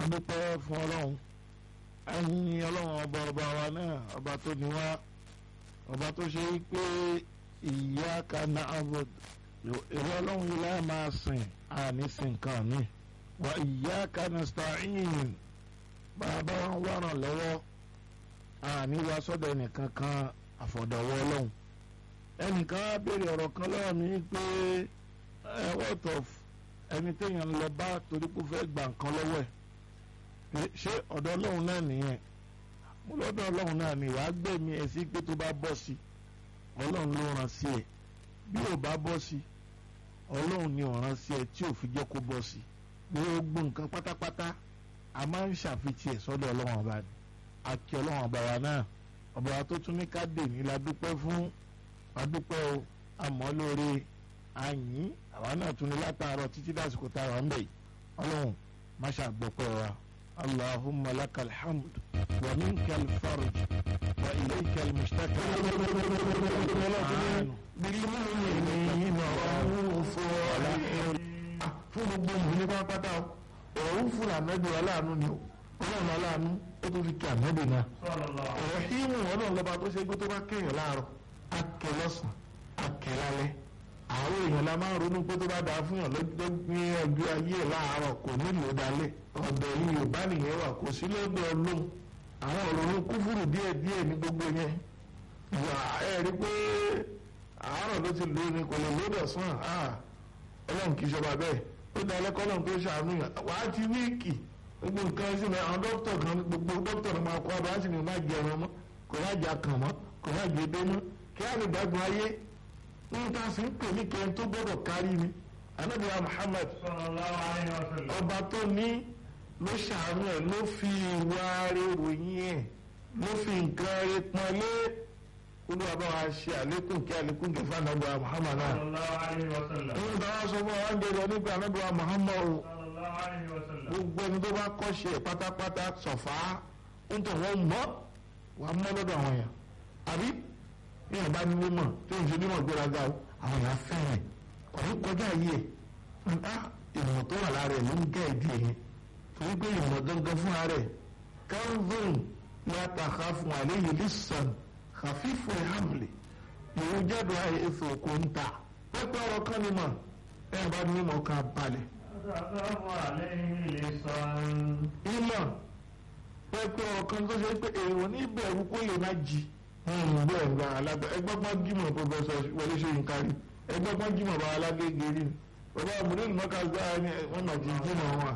adúpẹ́ fún ọlọ́run ẹ̀yin ọlọ́run ọba ọba wa náà ọba tó ní wá ọba tó ṣe pé iyyaka na'bud ìwọ ọlọ́run yìí láì máa sìn àní sìn kan mi wa iyyaka nasta'in bàbá wọn wà ràn lọ́wọ́ àní wá sọ́dọ̀ ẹnìkan kan àfọ̀dọ̀wọ́ ọlọ́run ẹnìkan á béèrè ọ̀rọ̀ kan lọ́wọ́ mi pé ẹ what of ẹni téèyàn ń lọ bá torí pé ó fẹ́ gbà nǹkan lọ́wọ́ ẹ̀ ṣé ọ̀dọ̀ ọlọ́run náà nìyẹn mo lọ́dọ̀ ọlọ́run náà ni wàá gbẹ̀mí ẹ̀ sí pé tó bá bọ́ sí ọlọ́run ló ràn sí ẹ̀ bí ò bá bọ́ sí ọlọ́run ni ò ràn sí ẹ̀ tí ò fi jẹ́ kó bọ́ sí gbogbo nǹkan pátápátá a máa ń ṣàfihàn ẹ̀ sọ́dọ̀ ọlọ́run ọba ni àti ọlọ́run ọba wa náà ọba wa tó tún ní ká dè ní la dúpẹ́ fún adúpẹ́ o àmọ́ lóore àyìn àwa náà tún ní látàárọ̀ títí dásìkò tá a wà ń bẹ̀ yìí ọlọ́run má ṣàgbọ́pẹ́ wa allahumma lakal hamd wa minkal farj wa ilaykal mushtaka. بالمؤمنين رؤوف رحيم fún gbogbo ìlú ní pápátá ọ̀rọ̀ ń fún ànábì aláàánú ni ọlọ́run aláàánú ó tó fi kí ànábì náà ọ̀rọ̀ hímù ọlọ́run lọ́ba tó ṣe gbé tó bá kéèyàn láàárọ̀ akẹ́ lọ́sàn akẹ́ lálẹ́ àwọn èèyàn la máa ń ronú pé tó bá dáa fún yàn lọ́jọ́ ní ọjọ́ ayé ẹ̀ láàárọ̀ kò nílò dalẹ̀ ọ̀dọ̀ yìí yorùbá nìyẹn wà kò sí lọ́dọ̀ ọlọ́run àwọn òrònú kúfùrù díẹ̀ díẹ̀ ní gbogbo yẹn ìwà ẹ̀ rí pé àárọ̀ ló ti lò ní kò lè lọ́dọ̀ sàn ọlọ́run kì í ṣọba bẹ́ẹ̀ ó dá ẹlẹ́kọ́ ọlọ́run tó ṣàánú yàn wà á ti wíìkì gbogbo nǹkan sí ni àwọn dókítà kan gbogbo dókítà kan máa kọ́ abá sì ni má jẹ ẹran mọ́ kò má jẹ akàn mọ́ kò má jẹ edé mọ́ kí á lè gbàgbọ́ ayé níta sì ń pè ní kẹ́hìn tó gbọ́dọ̀ kárí ni anabiya Muhammad ọba tó ní ló ṣàánú ẹ̀ ló fi ìwà rẹ̀ ròyìn ẹ̀ ló fi nǹkan rẹ̀ pọ́n lé olúwa bá wa ṣe àlékún kí àlékún kí fún anabiya Muhammad náà nínú táwọn sọ fún wa ń dèrò nípa anabiya Muhammad o gbogbo ẹni tó bá kọ́ṣe pátápátá sọ̀fà ń tọ̀ wọ́n mọ́ wàá mọ́ lọ́dọ̀ àwọn èèyàn àbí ní ọba ní mímọ̀ tí òun ṣe mímọ̀ gbéraga o àwọn èèyàn fẹ́ràn ọ̀rọ̀ kọjá yìí ẹ̀ ǹá ìmọ̀ tó wà lára ẹ̀ ló ń gẹ́ ìdí ẹ̀yẹn torí pé ìmọ̀ gangan fúnra rẹ̀ calvin ní àtàkà fún àléyé lisan kàfífò hamley ìwé jáde àyè èso kò ń ta pẹ́pẹ́ ọ̀rọ̀ kan ní mọ̀ ẹ̀ bá ní mímọ̀ kan balẹ̀. ìmọ̀ pẹ́pẹ́ ọ̀rọ̀ kan tó ṣe pé èrò ní ìbẹ̀rù kó lè má jí bẹ́ẹ̀ gba alága ẹgbọ́gbọ́n jímọ̀ pọfẹsọ wọlé ṣe nǹkan rí ẹgbọ́gbọ́n jímọ̀ bá alágége rí bàbá àmúlẹ́nu mọ́ká gbá wọn mà ti jímọ̀ wọn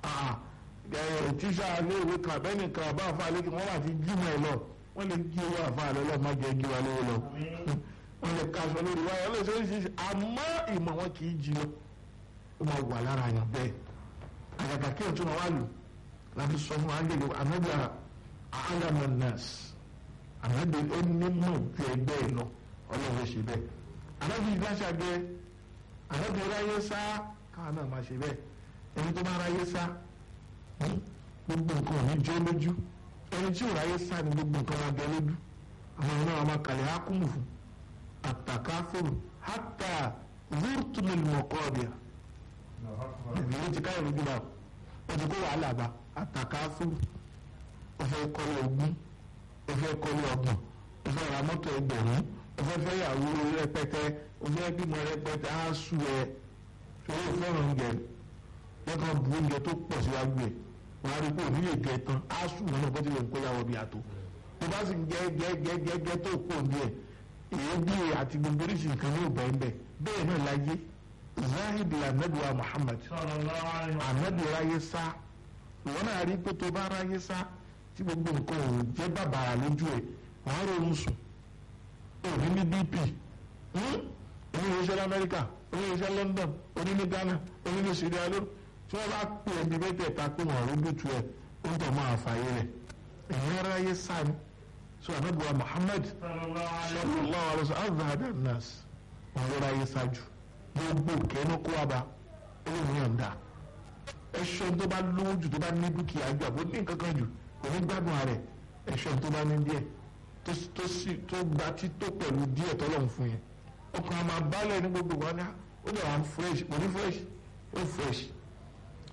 tíṣà aléèwé kan abẹ́ni kan àbá àfa àlékè wọn mà ti jímọ̀ ẹ lọ wọn lè jí owó àfa àlẹ́ lọ má jẹ́ jí wa lówó lọ wọn lè kaṣọ lórí wáyà wọn lè ṣe oríṣiríṣi àmọ́ ìmọ̀ wọn kì í jí lọ ó máa wà lára yàn bẹ́ẹ̀ àgàgà kí ọ̀tún wọn wá lò láti sọ fún agbègbè àmọ́jà àhàlámọ̀ nọ́ọ̀sì ànábì ó ní mọ̀ ju ẹgbẹ́ ẹ lọ ọlọ́run ṣe bẹ́ẹ̀ ànábì ìgbàṣàgbé ànábì ráyé sá káwọn náà máa ṣe bẹ́ẹ̀ ẹni tó bá ráyé sá gbogbo nǹkan ò ní jẹ́ lójú ẹni tí ò ráyé sá ni gbogbo nǹkan máa jẹ lójú àwọn ọ̀nà àwọn kalẹ̀ á kún fún àtàkáfòrò hátà vúrtùmílì mọ̀kọ́ọ̀dìà ẹ̀mí ló ti káyọ̀ lójú bá wọ́n ti kó wàhálà bá àtàkáfòrò ó fẹ́ kọ́lé ogún o fẹ́ kọ́lé ọgbọ̀n o fẹ́ ra mọ́tò ẹgbẹ̀rún o fẹ́ fẹ́ yàwó rẹpẹtẹ o fẹ́ bímọ rẹpẹtẹ á sú ẹ ṣòro fẹ́ràn oúnjẹ lọ́kàn bu oúnjẹ tó pọ̀ síwájú ẹ̀ wàá rí pé òní lè jẹ tán á sú wọn náà bó ti lè kó yàwó bí àtò tó bá sì ń jẹ jẹ jẹ jẹ jẹ tó pọ̀ ní ẹ̀ èébì àti gbogbo oríṣi nǹkan ní òbẹ̀ ń bẹ̀ bẹ́ẹ̀ náà láyé zahidi anabiwa Muhammad anabi ráyé sá ìwọ náà rí pé tó bá ráyé sá tí gbogbo nǹkan ò jẹ́ bàbàrà lójú ẹ̀ wàá ronú sùn òní ní bp oníṣẹ́ lamẹ́ríkà oníṣẹ́ London oníní Ghana oníní Sierra Leone tí wọ́n bá pè é ní mẹ́tẹ̀ẹ̀ta pé wọ́n rí bùtù ẹ̀ ó ń tọ́ máa fààyè rẹ̀ ẹ̀yìn ara yẹ sáni sọ anábìwá Muhammad sallallahu alaihi wasallam azahada nas wọn lọ́ra yẹ sáájú gbogbo kẹ́nu kó wa bá olóhùn yàn dá ẹ̀ṣọ́ tó bá lówó jù tó bá ní dúkìá jù àbó ní nǹkan kan jù òní gbádùn ààrẹ ẹ̀ṣọ́ tó bá ní díẹ̀ tó sì tó gba tító pẹ̀lú díẹ̀ tọ́lọ́run fún yẹn ọkàn àmà balẹ̀ ní gbogbo wọn ní ó lè wà fresh kò ní fresh ó fresh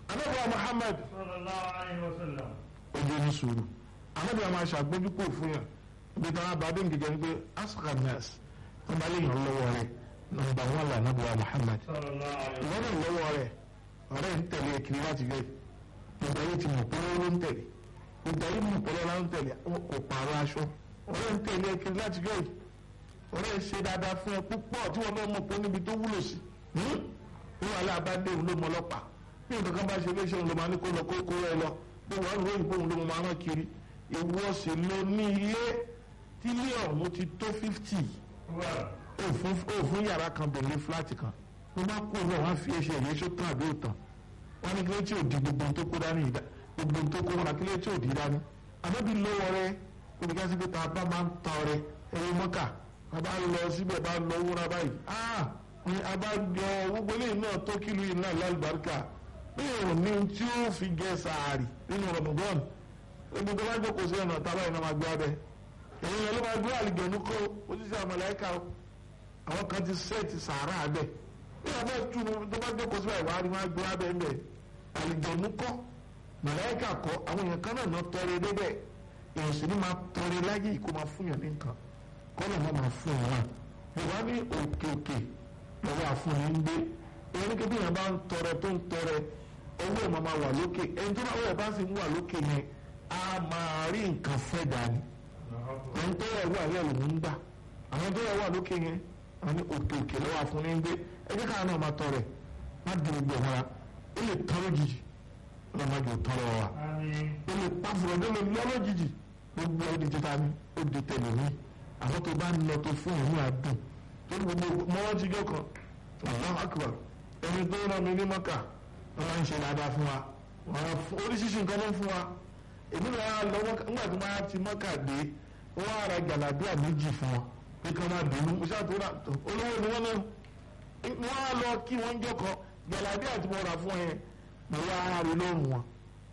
anábìá Muhammad sallallahu alayhi wa sallam. ojú ní sùúrù anábìá máa ṣàgbójúpò fún yàn ibi táwọn abadé nìkan ni pé asqa nas wọn bá lè yàn lọ́wọ́ rẹ̀ nọ́mbà wọn là anábìá Muhammad sallallahu alayhi wa ìwọ náà lọ́wọ́ rẹ̀ ọ̀rẹ́ ń tẹ̀lé kiri láti gbé gbogbo ayé ti mọ̀ pé ó ló ń tẹ̀lé gbogbo ayé mọ̀ pé ó ló ń tẹ̀lé kò pààrọ̀ aṣọ ọ̀rẹ́ ń tẹ̀lé kiri láti gbé ọ̀rẹ́ ṣe dáadáa fún ẹ púpọ̀ tí wọn náà mọ̀ pé níbi tó wúlò sí ní wàhálà abádé òun ló mọ ọlọ́pàá bí nǹkan kan bá ṣe léṣe òun ló máa ní kó lọ kó kó rẹ lọ bí wọn lóyún òyìnbó òun ló máa rán kiri ìwọ sì ló ní ilé tí ilé ọ̀hún ti tó fífítì òfin yàrá kan bẹ̀rẹ̀ fúláàtì kan wọ́n bá kó náà wọ́n á fi ẹsẹ̀ ìyẹn sótàn àbí òtàn wọ́n ní kílé tí ò di gbogbo tó kó dání ìdá gbogbo tó kó wọn kílé tí ò di dání àbẹ́bí lọ́wọ́ rẹ olùkọ́ sí pé tá a bá máa ń tọ́ rẹ ẹ̀rọ mọ́kà a bá lọ síbẹ̀ bá lọ wúra báyìí ah a bá jọ gbogbo eléyìí náà tó kílù yìí náà lálùbáríkà bí ò ní tí ó fi jẹ sàárì nínú Ramadan gbogbo tó bá jókòó sí ọ̀nà tábà yìí náà máa gbé abẹ èyí yẹn ló máa gbé àlìjẹ̀nu kó ojúṣe àmàlẹ́kà àwọn kan ti sẹ́ẹ̀tì sàárà abẹ bí a bá túnú tó bá jókòó síbẹ̀ ìwà ni wọ́n á gbé abẹ́ ńbẹ̀ àlìjọ̀nù kọ́ màláíkà kọ́ àwọn èèyàn kan náà náà tọrẹ débẹ̀ èèyàn sì ní máa tọrẹ láyé kó máa fún yàn ní nǹkan kọ́ ló máa máa fún yàn ìwà ní òkè òkè lọ́wọ́ àfúnni ń gbé èèyàn ní kébí yẹn bá ń tọrẹ tó ń tọrẹ owó ẹ̀ máa máa wà lókè ẹni tó bá wọ̀ bá sì ń wà lókè yẹn á máa rí nǹkan fẹ́ dání ẹni tó yẹ wà yẹ lòún ń gbà àwọn tó yẹ wà lókè yẹn àwọn ní òkè òkè lọ́wọ́ àfúnni ń gbé ẹjẹ káà náà máa tọrẹ má di gbogbo ọmọra ó lè tọrọ jìjì ó má jò tọrọ wa ó lè pàfùrọ̀ ó lè lọ́rọ̀ jìjì gbogbo ó di títa ní ó di tẹ̀lé ní àwọn tó bá ń lọ tó fún òun àdùn tó ní gbogbo mọ́wọ́n ti jọ kan Allahu Akbar ẹni tó rán mi ní mọ́kà wọ́n máa ń ṣe dáadáa fún wa oríṣiríṣi nǹkan ló ń fún wa èmi náà lọ mọ́kà nígbà tí wọ́n á ti mọ́kà dé wọ́n á ra jàlábíà méjì fún wọn pé kí wọ́n máa bínú ó ṣàtúrà olówó ni wọ́n náà wọ́n á lọ kí wọ́n jọ kan jàlábí àti mo rà fún ẹ mo wá rí lọ́rùn wọn.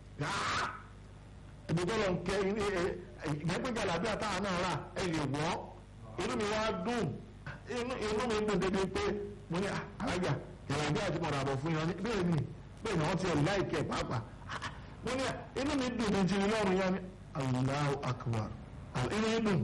ẹbí tó lọ ń kẹ ìgbẹ́pẹ́ jàlábí àtàwọn náà rà ẹ lè wọ́ inú mi wá dùn inú mi dùn débi pé mo ní alájà jàlábí àti mo rà bọ̀ fún yẹn bẹ́ẹ̀ ni bẹ́ẹ̀ ni wọ́n ti ẹ̀ láìkẹ́ pàápàá mo ní inú mi dùn ní jìnnì lọ́rùn yẹn ni Allahu akbar inú mi dùn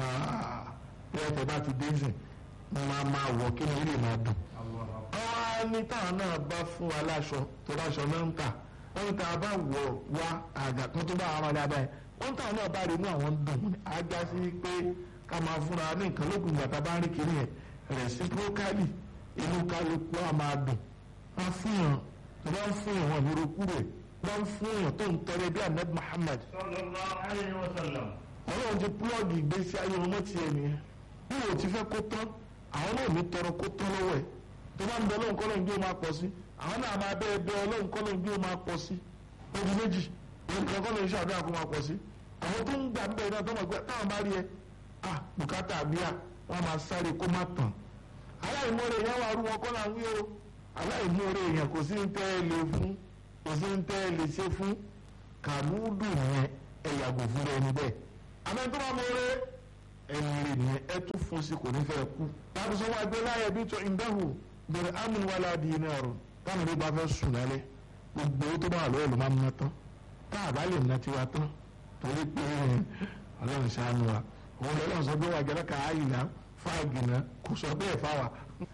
bí ẹ tẹ bá ti dé sìn máa máa wọ̀ kí ni ó lè máa dùn wọ́n ní táwọn náà bá fún wa láṣọ tó láṣọ náà ń tà wọ́n ní táwọn bá wọ̀ wá àgà kan tó bá ara dáadáa yẹn wọ́n táwọn náà bá rí inú àwọn dùn ájá sí pé ká máa fúnra ní nǹkan lókun ìgbà tá a bá ń rí kiri yẹn reciprocally inú kálukú á máa dùn wọ́n fún yàn tó bá ń fún yàn wọn ní rokú rẹ̀ wọ́n fún yàn tó ń tọrẹ bí ahmed muhammad. sallallahu alayhi wa sallam. ọlọ́run ti púlọ́ọ̀gì ìgbésí ayé wọn mọ́ tiẹ̀ nìyẹn bí wò ti fẹ́ kó tán àwọn náà ní tọrọ kó tán lọ́wọ́ ẹ̀ tó bá ń bẹ ọlọ́run kọ́lọ́run bí ó máa pọ̀ sí àwọn náà máa bẹ́ẹ̀ bẹ ọlọ́run kọ́lọ́run bí ó máa pọ̀ sí odi méjì nǹkan kọ́lọ́run ṣàdúrà kó máa pọ̀ sí àwọn tó ń gbà ń bẹ náà tó mọ̀ pé táwọn bá rí ẹ à bùkátà àbíyá wọn máa sáré kó má tàn aláìmoore yẹn wà rú wọn kọ́ náà wí o aláìmoore yẹn kò sí ń tẹ́ ẹ lè fún kò sí ń tẹ́ ẹ lè ṣe fún kàmúdù yẹn ẹ yàgò fún ẹni bẹ́ẹ̀ àmọ́ tó bá mọ̀ọ́rẹ́ ẹni rè nìyẹn ẹ tún fún sí kò ní fẹ́ kú láti sọ wá gbé láyé bí tó ìdáhù bẹ̀rẹ̀ amúni wà láàdì iná ọ̀rọ̀ táwọn ọ̀rẹ́ bá fẹ́ sùn lálẹ́ gbogbo owó tó bá wà lọ́wọ́ ló máa ń ná tán tá a bá lè ná tiwa tán torí pé ọlọ́run ṣàánú wa òun lọ́lọ́run sọ pé wà jẹ́rẹ́ ká àyìnlá fáàgì náà kò sọ bẹ́ẹ̀ fáwà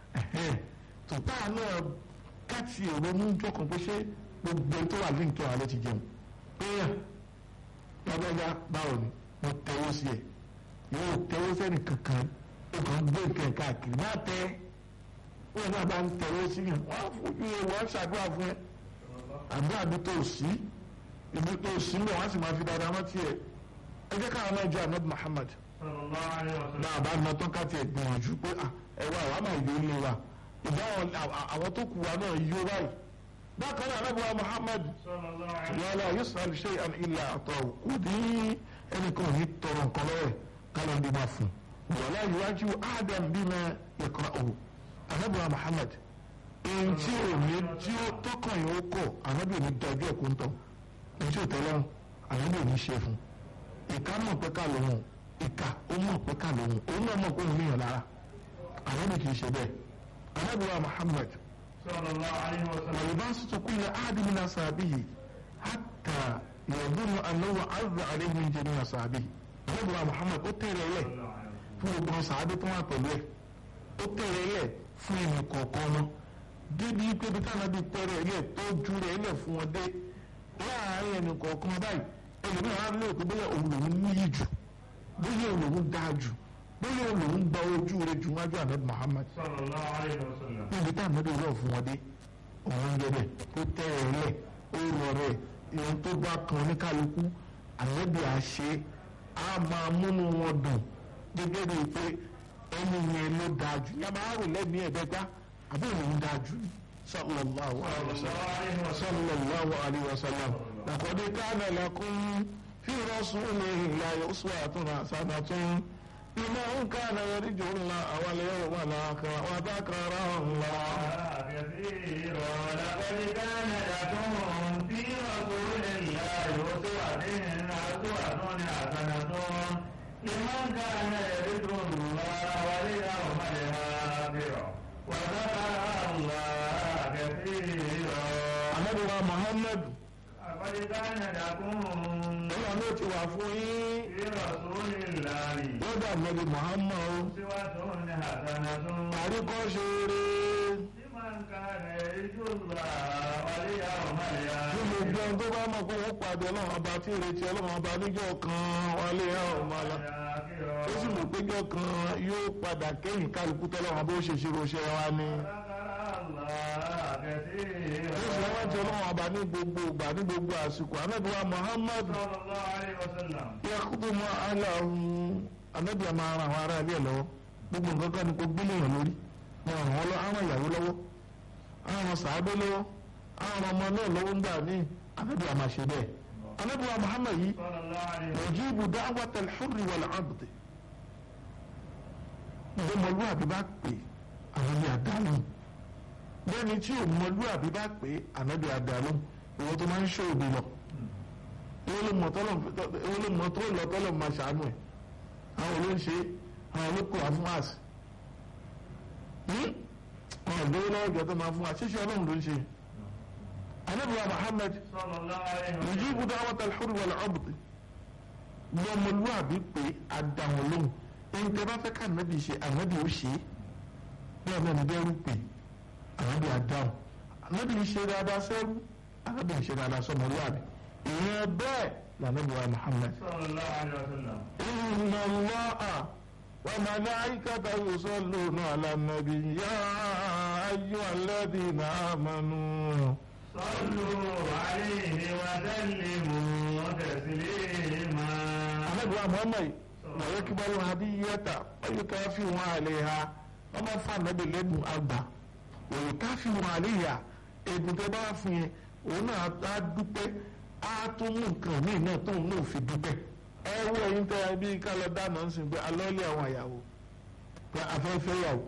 tó tá a náà káàtì èrò mú jọkàn pé ṣé gbogbo tó wà ní nǹkan àlẹ́ ti jẹun pé yà lábẹ́jà báwo ni mo tẹ́wọ́ sí ẹ̀ yóò tẹ́wọ́ sẹ́ni kankan ó kàn gbé nǹkan káàkiri má tẹ́ wọn náà bá ń tẹ̀wọ́ sí yàn wọ́n á fojú ẹ wọ́n á ṣàdúrà fún ẹ àdúrà bí tó sí ibi tó sí lọ wọ́n á sì máa fi dáadáa mọ́ tiẹ̀ ẹ jẹ́ káwọn náà jọ ahmed muhammad sallallahu alayhi wa sallam. náà bá ná tán káàtì ẹ̀ gbìyànjú pé ẹ wá àwọn àmàlẹ́ yóò lé wa ìdáhùn àwọn tó kù wa náà yóò báyìí bákan náà alábùwà muhammad sallallahu alayhi wa wàhálà yusuf shay'an illa àtọ̀ kò ní ẹnìkan ò ní tọrọ nǹkan lọ́wọ́ ẹ̀ kálọ̀ ní ma fún wàhálà iwájú adam bima yaqra'uhu alábùwà muhammad èyí tí ò ní tí ó tọkàn yìí ó kọ ànábì ní dájú ẹ̀kú ń tọ̀ èyí tí ò tẹ́lẹ̀ ànábì ní ṣe fún ìka mọ̀ pé ká lòun ìka ó mọ̀ pé ká lòun òun náà mọ̀ pé òun níyàn lára ànábì kì í ṣe bẹ́ẹ̀ alábùwà muhammad صلى الله عليه وسلم ولباسط كل أحد من أصحابه حتى يظن أنه عز عليه من جميع أصحابه نبي محمد ó tẹ̀lé lẹ̀ fún gbogbo àwọn sàábé tó wà pẹ̀lú ẹ̀ ó tẹ̀lé lẹ̀ fún ẹnì kọ̀ọ̀kan wọn débi pé bí táwọn bí tẹ̀lé lẹ̀ tó ju rẹ̀ lẹ̀ fún wọn dé láàárín ẹnì kọ̀ọ̀kan báyìí ẹlòmíràn á lè pé bóyá òun lòún níyì jù bóyá òun lòún dáa jù bóyá òun lòún gba ojú rẹ̀ jù wájú ànábì Muhammad صلى الله عليه وسلم níbi tá àmọ́dé rọ̀ fún wọn dé òun ń jẹ́bẹ̀ tó tẹ́ ẹ lẹ̀ ó rọ rẹ̀ ìhun tó bá kan ní kálukú àmọ́dé àṣẹ á máa múnú wọn dùn gẹ́gẹ́ bíi pé ẹni yẹn ló dáa jù yá máa rò lẹ́mìí ẹ̀ẹ́dẹ́gbá àbí òun dáa jù ní sallallahu alaihi wasallam sallallahu alaihi wasallam laqad kana lakum fi rasulillahi uswatun hasanatun liman kana yarju Allaha wal yawmal akhir wa dhakara Allah كثيرا لقد كان لكم في رسول الله أسوة أسوة حسنة لمن كان يرجو الله واليوم الآخر وذكر الله كثيرا Ànábì wa Muhammad لقد كان لكم ọlọ́run ló ti wà fún yín في رسول الله lọ́dọ̀ Ànábì Muhammad أسوة حسنة àríkọ́ṣe rere لمن كان يرجو الله واليوم ní الآخر gbogbo ẹni tó bá mọ̀ pé wọ́n pàdé ọlọ́run ọba tí ìrètí ọlọ́run ọba níjọ́ kan wálé ọmọ ala ó sì mọ̀ péjọ́ kan yóò padà kẹ́yìn kálukú tọ́lọ́run ọba ó ṣe ṣe ránṣẹ́ wa ni ó sì wọ́n ti ọlọ́run ọba ní gbogbo ìgbà ní gbogbo àsìkò Ànábì wa Muhammad yakubu mọ aláhùn Ànábì àmà ara àwọn ará ilé ẹ̀ lọ́wọ́ gbogbo nǹkan kan ní kò gbélé yàn lórí wọn ràn wọ́n lọ àwọn ìyàwó lọ́wọ́ àwọn sàábé lọ́wọ́ àwọn ọmọ náà lọ́wọ́ ń gbà ní Ànábì àmà ṣe bẹ́ẹ̀ Ànábì wa Muhammad yìí yujibu da'wata al-hurri wal-'abdi ọmọlúwàbí bá pè Ànábì àdálù bẹ́ẹ̀ni tí ọmọlúwàbí bá pè Ànábì àdálù ìwọ́n tó máa ń ṣe òbí lọ ìwọ́n ló mọ̀ tó lọ tọ́lọ̀ máa ṣàánú ẹ̀ àwọn ló ń ṣe àwọn ló kó wa fún àṣì àwọn ìgbówó lọ́wọ́ ìjọ tó máa fún wa ṣíṣe ọlọ́run ló ń ṣe Ànábì wa Muhammad yujibu da'wata al-hurri wal-'abdi lọ́mọlúwàbí pé àdàwọn lóhùn ẹni tẹ bá fẹ́ ká ànábì ṣe ànábì ó ṣe é bẹ́ẹ̀ náà ní bẹ́ẹ̀rù pé ànábì àdáhùn ànábì ń ṣe dáadáa sẹ́rù ànábì ń ṣe dáadáa sọmọlúwàbí ìyẹn bẹ́ẹ̀ lànàbì wa Muhammad. inna Allaha wa malaikatahu yusalluna ala nabi ya ayyuhalladhina amanu. صلوا عليه وسلموا تسليما ànábì wa Muhammad ويقبل هدية ويكافئ عليها wọ́n máa fa ànábì lẹ́nu àgbà ويكافئ عليها ègùn tẹ́ bá fún yẹn òun náà á dúpẹ́ á tún mú nǹkan míì náà tóun náà fi dúpẹ́ ẹ wọ ẹyin tẹ́ ẹ bí ká lọ dáná ń sìn pé alọ́ọ̀lẹ́ àwọn àyàwó pé afẹ́fẹ́ yàwó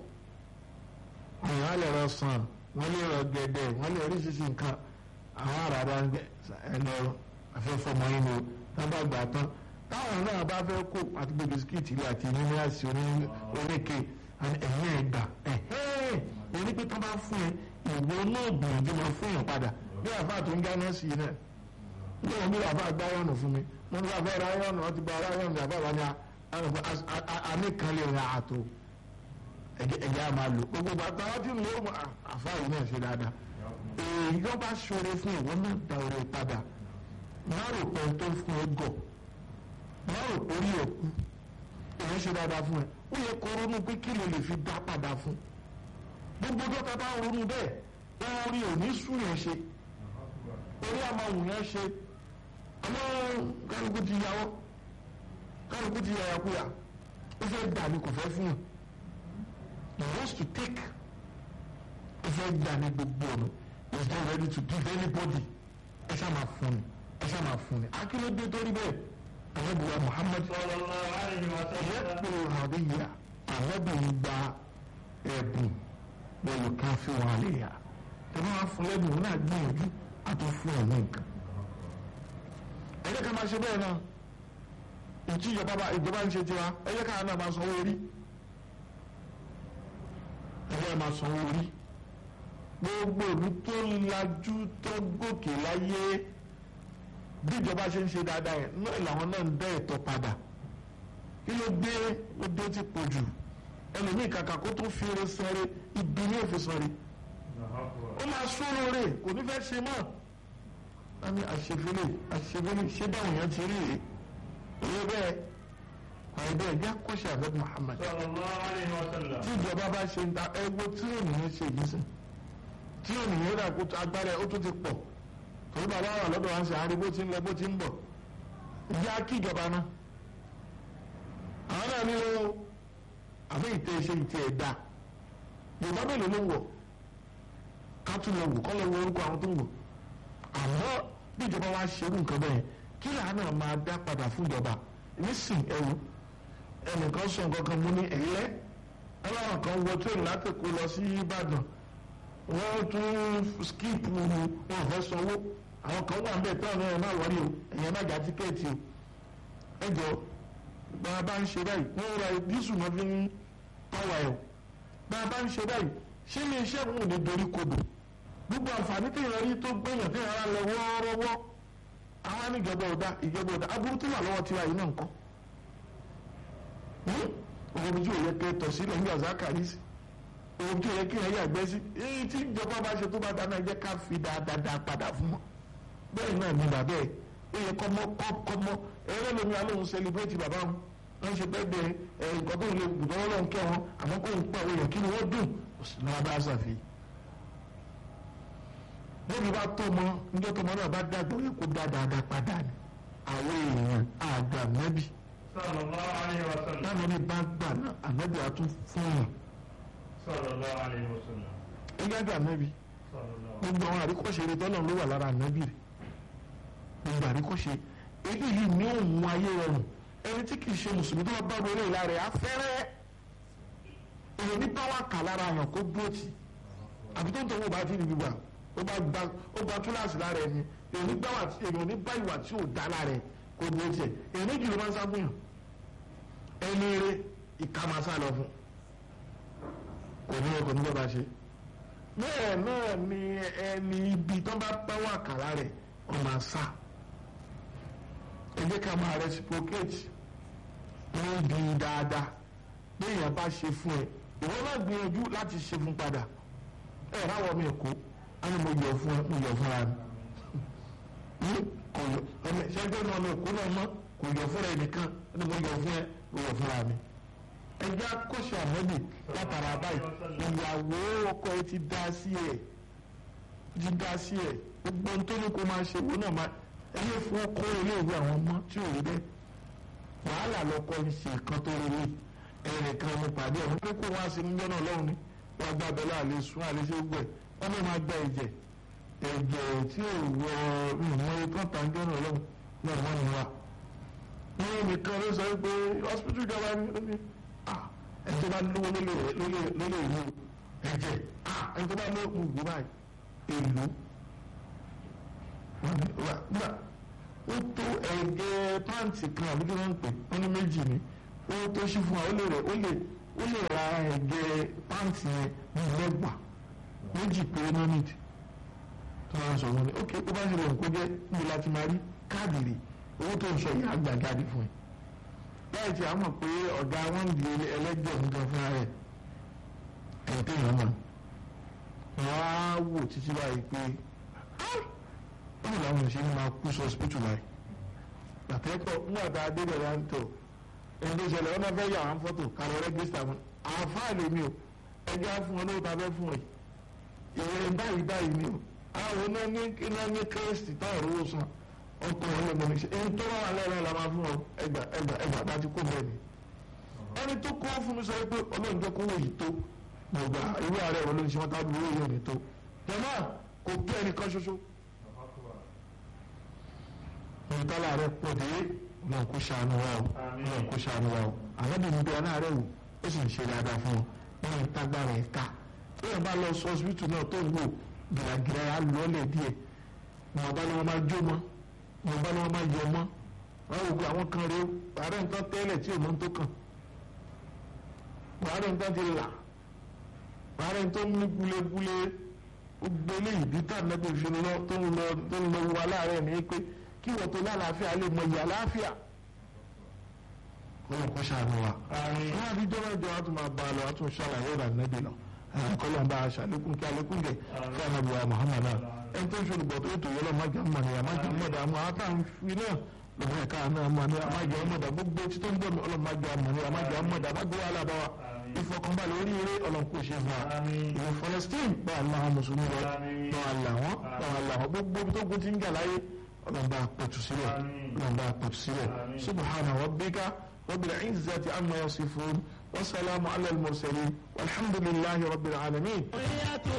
àwọn àlẹ́ rẹ sàn wọ́n lè rọ gẹ̀dẹ̀ wọ́n lè rí ṣíṣe nǹkan àwọn àràrà ń gbẹ ẹ lọ afẹ́fẹ́ ọmọ yín ni o tá bá gbà tán táwọn náà bá fẹ́ kó àti gbé bisikíìtì ilé àti yúnífásitì oníke ẹ̀yìn ẹ̀gbà ẹ̀hìn pé tó bá fún ẹ ìwọ náà gbìyànjú máa fún yàn padà bí àfáà tó ń dáná sí i náà ní wọn bí àfáà gbá yọ̀nù fún mi wọn ní àfáà ra yọ̀nù ọtí gba ara yọ̀nù àfáà wà ní àmì kan lè ra àtò ẹ̀jẹ̀ á máa lò gbogbo bàtà wọn ti lò ó àfáà yìí náà ṣe dáadáa èyí yóò bá ṣoore fún ìwọ náà da oore padà má rò pé tó fún ẹ gọ̀ má rò pé orí ẹ̀ kú èyí ṣe dáadáa fún ẹ ó yẹ kó ronú pé kí ló lè fi dá padà fún gbogbo dọ́ta bá ronú bẹ́ẹ̀ orí ò ní sùn yẹn ṣe orí àmàwù yẹn ṣe àmọ́ kálukú ti yàwọ́ kálukú ti yàyàkúyà ó fẹ́ gbà ní kò fẹ́ fún yàn he wants to take ó fẹ́ gbà ní gbogbo ọ̀nà he is not ready to give anybody ẹ ṣáà máa fún ni ẹ ṣáà máa fún ni akílódé torí bẹ́ẹ̀ alábùwà Muhammad yẹ́pọ̀ àríyá alábìnrin gba ẹ̀bùn bọ́ọ̀lù kan fi wọn àlè yá tẹ̀lé wọn fún lẹ́bùn wọn náà gbìyànjú àti fún ẹ̀ ní nǹkan. ẹ jẹ́ ká máa ṣe bẹ́ẹ̀ náà ìtí ìjọba bá ìjọba ń ṣe tiwa ẹ jẹ́ ká náà máa sanwó orí ẹ jẹ́ máa sanwó orí gbogbo ìlú tó lajú tó gòkè láyé bí ìjọba ṣe ń ṣe dáadáa yẹn náà làwọn náà ń dá ẹ̀tọ́ padà kí ló dé ó dé ti pọ̀ jù ẹlòmíì kàkà kó tó fi eré sanre ibi ní òfin sanre ó máa sọ̀rọ̀ rẹ̀ kò ní fẹ́ ṣe mọ́ a ní àṣefẹ́lẹ̀ àṣefẹ́lẹ̀ ṣé báwọn èèyàn ti rí rèé òye bẹ́ẹ̀ àìbẹ́ẹ̀ bí akọ́ṣẹ́ àbẹ́ Muhammad sallallahu alaihi wasallam tí ìjọba bá ṣe ń ta ẹgbó tí ènìyàn ṣe yìí sìn tí ènìyàn rà kó tó agbára ẹ̀ ó tún ti pọ̀ torí bàbá wà lọ́dọ̀ wa ń ṣe àárí bó ti ń lọ bó ti ń bọ̀ ìyá kí ìjọba náà àwọn náà nílò àbí ìtẹ́ iṣẹ́ ìtẹ́ ẹ̀ dá yorùbá mélòó ló ń wọ̀ ká tún lọ wò kọ́ lọ wo orúkọ àwọn tó ń wò àmọ́ bí ìjọba wa ṣerú nǹkan bẹ́ẹ̀ kí làánà máa dá padà fún ìjọba nísìn ẹ̀rù ẹnìkan sọ nǹkan kan mú ní ẹ̀yẹ́ ọlọ́run kan wọ tó láti kó lọ sí Ìbàdàn wọ́n tún skip wọn fẹ́ sanwó àwọn kan wà níbẹ̀ tó ọ̀nà ẹ̀ má wọlé o ẹ̀yẹ́ má já tíkẹ́ẹ̀tì o ẹ jọ bá a bá ń ṣe báyìí wọ́n ra dísù náà fi ń pàwọ́ ẹ̀ o bá a bá ń ṣe báyìí ṣé ilé iṣẹ́ òun ò ní dorí kodò gbogbo àǹfààní tí ìrọ̀rí tó gbẹ̀yàn tí ìrọ̀rá lọ wọ́ọ́rọ́wọ́ àwọn àníjọba ọ̀dà ìjọba ọ̀dà aburú tó wà lọ́wọ́ tiwa yìí náà ń kọ́ ohun tí ò yẹ kẹ́ tọ̀ sílẹ̀ ní àzákà yìí sí ohun tí ò yẹ kí ẹ yàgbẹ́ sí èyí tí ìjọba bá ṣe tó bá dáná jẹ́ ká fi dáadáa padà fún wọn bẹ́ẹ̀ náà ni bàbá ẹ̀ ó yẹ kọ́mọ kọ́mọ ẹ̀rọ lómi alóhùn sẹlẹ̀bírẹ́tì bàbá wọn wọ́n ṣe bẹ́ẹ̀ bẹ́ẹ̀ ẹ̀ nǹkan tó lè gbùdọ́ wọn lọ́n kẹ́ wọn àmọ́ kó ń pa àwọn èèyàn kí ni wọ́n dùn náà bá ṣàfihàn bóbi bá tó mọ níjọ́ tó mọ náà bá dàgbà ó yẹ kó dáadáa padà ní àwọn èèyàn àgbà mẹ́bí sallallahu alaihi wasallam táwọn ní bá gbà náà ànábì àtún fún yàn sallallahu alaihi wasallam ẹgbẹ́ àgbà ànábì sallallahu gbogbo àwọn àríkọ́ṣe rẹ tọ́lọ̀ ló wà lára ànábì rẹ gbogbo àríkọ́ṣe èyí yìí ní òun ayé rọrùn ẹni tí kì í ṣe mùsùlùmí tó bá bá wọlé ìlà rẹ afẹ́rẹ́ èyí ní báwa kà lára àyàn kó dúrótì àbí tó ń tọ́wọ́ bá ti níbi gbà ó bá gba ó gba túláàsì lára ẹni èyí ní báwa èyí ní bá ìwà tí ò dá lára ẹ kó dúrótì ẹ èyí méjì ló máa ń sábúyàn ẹni eré ìkàmásá lọ fún kò ní ọkọ̀ nígbà bá ṣe bẹ́ẹ̀ náà ni ẹni ibi tó bá bá wà kàrà rẹ̀ ọmọ àṣà ẹ jẹ́ ká máa reciprocate níbi dáadáa bí èèyàn bá ṣe fún ẹ ìwọ náà gbìyànjú láti ṣe fún padà ẹ ráwọ mi èkó á ní mo yọ fún ẹ mo yọ fúnra mi kò yọ ọmọ ṣẹgbẹ́ náà mi èkó náà mọ́ kò yọ fúnra ẹ nìkan á ní mo yọ fún ẹ mo yọ fúnra mi ẹjẹ akọ́ṣẹ́ àmọ́bì látara báyìí ìyàwó ọkọ ẹ ti dá sí ẹ ti dá sí ẹ gbogbo ohun tó ní kó máa ṣe owó náà máa ẹyẹ fún ọkọ iléèwé àwọn ọmọ tí ò rí bẹ́ẹ̀ wàhálà lọkọ ń ṣe nǹkan tó rí rí ẹnìkan ní pàdé ẹ̀ wọ́n kó wá sí níjọ́ náà lọ́hùn ni wọ́n gbá abẹ́lé àlè sún àlè ṣe gbẹ̀ wọ́n lè máa gba ẹ̀jẹ̀ ẹ̀jẹ̀ tí ò wọ ìmọ̀ ikán tàǹjọ́ náà lọ́hùn náà wọ́n ní wa wọ́n nìkan ló sọ pé hospital ìjọba ní ẹni tó bá lówó lólè ìlú ẹ̀jẹ̀ ẹni tó bá lówó gbogbo báyìí èlò gbà ó tó ẹ̀jẹ̀ pàǹtì kan àbí kí wọ́n ń pè wọ́n ní méjì ni ó tó ṣí fún wa ó lè rẹ̀ ó lè ó lè ra ẹ̀jẹ̀ pàǹtì yẹn ní mẹ́gbà méjì péré náà nìdí tó máa ń sọ wọn ni ok ó bá ṣe lè kó jẹ́ níbi láti máa rí káàdì rè owó tó ń sọ yìí àgbà jáde fún ẹ láì tí a mọ̀ pé ọ̀gá wọn di ẹlẹ́jọ́ nǹkan fúnra rẹ̀ ẹ̀yìn tó yàn mọ̀ wọ́n á wò títí báyìí pé báwo làwọn ṣe ń máa kú sọ hospital láì àtẹ́pọ̀ nígbà tá a dé bẹ̀rẹ̀ à ń tọ̀ ẹni tó ṣẹlẹ̀ wọn náà fẹ́ yà wọn fọ́tò kàrọ̀ rẹ́gísítà wọn àáfàá lè mi o ẹjẹ́ á fún ọ lóòótọ́ abẹ́ fún ẹ ìròyìn báyìí báyìí ni o àwọn náà ní náà ní kérésì táwọn rówó san ọkọ wọn lọmọ ní ṣe ẹni tó wà lẹ́rọ la máa fún ọ ẹgbà ẹgbà ẹgbà bá ti kó bẹ́ẹ̀ ni ẹni tó kó fún mi sọ pé ọlọ́run jẹ́ kó wò yìí tó gbọ̀gbà irú ààrẹ wọn ló ń ṣe wọn tábìlì owó yóò ní tó jọ̀mọ́ kò tó ẹnìkan ṣoṣo ìtọ́lá rẹ̀ pọ̀ dé náà kó ṣàánú wa o náà kó ṣàánú wa o àlọ́bìnrin bí ọ̀nà rẹ̀ wò ó sì ń ṣe dáadáa fún ọ wọn ìtagbára ẹ̀ ká bẹ́ẹ̀ bá lọ sọ ọsibítù náà tó ń wò gìràgìrà á lọ́ọ̀lẹ̀ díẹ̀ wọn bá lọ́wọ́ máa jó mọ́ wọn bá lọ́wọ́ máa yọ mọ́ wọn wò pé àwọn kan rèé ààrẹ nǹkan tẹ́lẹ̀ tí òun tó kàn ààrẹ nǹkan ti là ààrẹ nǹkan ní gúlégúlé gbogbo eléyìí bí tá nẹ́bí fi lọ tó ń lọ tó ń lọ wọ aláàárẹ̀ ní pé kí wọ́n tó lálàáfíà lè mọ ìyá láàfíà kọ́lọ̀ kọ́ ṣàánú wa. Àmín. wọ́n á bí jọ́wọ́ ìjọ wa tún máa bá a lọ a tún ṣàlàyé ìlànà nẹ́bí lọ kọ́lọ̀ ń bá a ṣàlékún kí alékún jẹ kí anabi wa Muhammad náà ẹni tó ń ṣe olùgbọ̀ tó ètò yẹlọ má jẹ́ mọ̀ ní àmá jẹ́ mọ̀ dàmú àtàwọn fi náà lọ́wọ́ ẹ̀ka náà mọ̀ ní àmá jẹ́ mọ̀ dà gbogbo tí tó ń bọ̀ mí ọlọ́mọ jẹ́ mọ̀ ní àmá jẹ́ mọ̀ dà má gbé wàhálà bá wa ìfọkànbalẹ̀ oríire ọlọ́nkó ṣe fún wa Àmín. ìwọ Palestine bá àwọn mùsùlùmí lọ Àmín. bá wà làwọn bá wà làwọn gbogbo ibi tó kún ti ń jà láyé ọlọ́mọba pẹ̀tù sílẹ̀ Àmín. ọlọ́mọba pẹ̀tù sílẹ̀ Àmín. subhana rabbika rabbil izzati amma yasifun wa salamu ala al mursalin walhamdulillahi rabbil alamin.